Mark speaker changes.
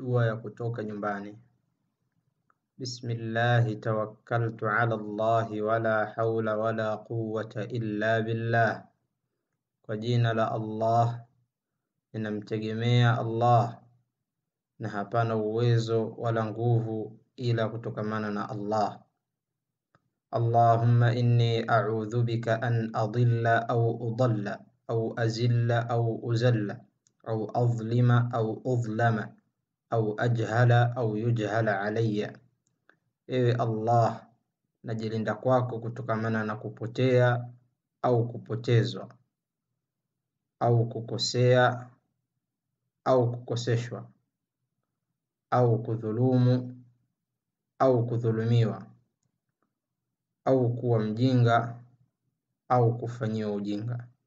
Speaker 1: dua ya kutoka nyumbani. Bismillahi tawakkaltu ala Allahi wala haula wala quwwata illa billah, kwa jina la Allah ninamtegemea Allah na hapana uwezo wala nguvu ila kutokamana na Allah. Allahumma inni a'udhu bika an adilla au udalla au azilla au uzalla au adhlima au udhlama au ajhala au yujhala alayya, ewe Allah, najilinda kwako kutokamana na kupotea au kupotezwa au kukosea au kukoseshwa au kudhulumu au kudhulumiwa au kuwa mjinga au kufanyiwa ujinga.